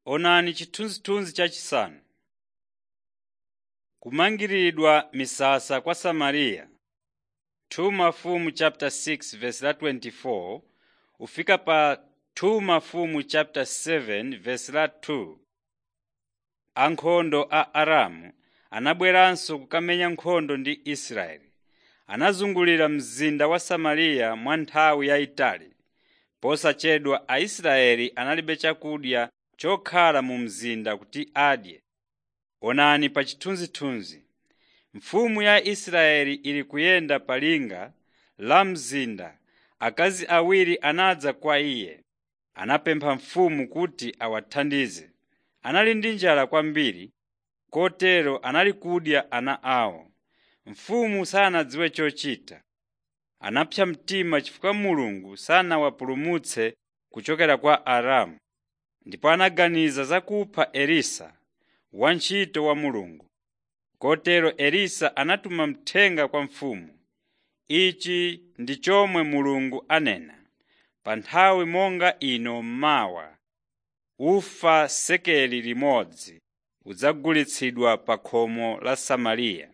Onani chithunzithunzi chachisanu. Kumangiridwa misasa kwa Samariya 2 Mafumu chapter 6 verse la 24 ufika pa 2 Mafumu chapter 7 verse la 2. Ankhondo a Aramu anabweranso kukamenya nkhondo ndi Israeli. Anazungulira mzinda wa Samariya mwa nthawi yayitali. Posachedwa Aisraeli analibe chakudya chokhala mu mzinda kuti adye. Onani pa chithunzithunzi. Mfumu ya Israeli ili kuyenda pa linga la mzinda. Akazi awiri anadza kwa iye. Anapempha mfumu kuti awathandize. Anali ndi njala kwambiri, kotero anali kudya ana awo. Mfumu sanadziwe chochita. Anapsa mtima chifukwa Mulungu sanawapulumutse kuchokera kwa Aramu. Ndipo anaganiza za kupha Elisa, wantchito wa Mulungu. Kotero Elisa anatuma mthenga kwa mfumu. Ichi ndi chomwe Mulungu anena: “Pa nthawi monga ino mawa, ufa sekeli limodzi udzagulitsidwa pa khomo la Samariya.”